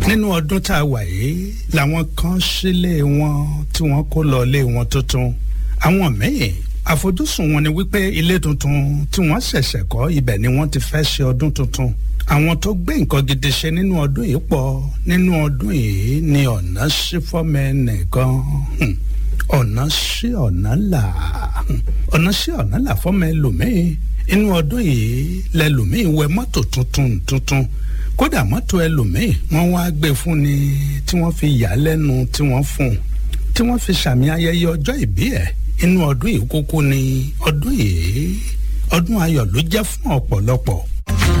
nínú ọdún tá a wà yìí làwọn kan sílé wọn tí wọ́n kó lọ ilé wọn tuntun àwọn míì àfojúsùn wọn ni wípé ilé tuntun tí wọ́n ṣẹ̀ṣẹ̀ kọ́ ibẹ̀ ni wọ́n ti fẹ́ ṣe ọdún tuntun àwọn tó gbé nǹkan gidi ṣe nínú ọdún yìí pọ̀ nínú ọdún yìí ni ọ̀nà sí fọ́mọ ẹnìkan ọ̀nà sí ọ̀nà là ọ̀nà sí ọ̀nà là fọ́mọ ẹlòmíì inú ọdún yìí lẹlòmíì wẹ mọ́tò tuntun tuntun kódà mọ́tò ẹlòmíì wọ́n wá gbé fún ni tí wọ́n fi yà á lẹ́nu tí wọ́n fún un tí wọ́n fi sàmì ayẹyẹ ọjọ́ ìbí ẹ̀ inú ọdún yìí kúkú ni ọdún yìí ọdún ayọ̀ ló jẹ́ fún ọ̀pọ̀lọpọ̀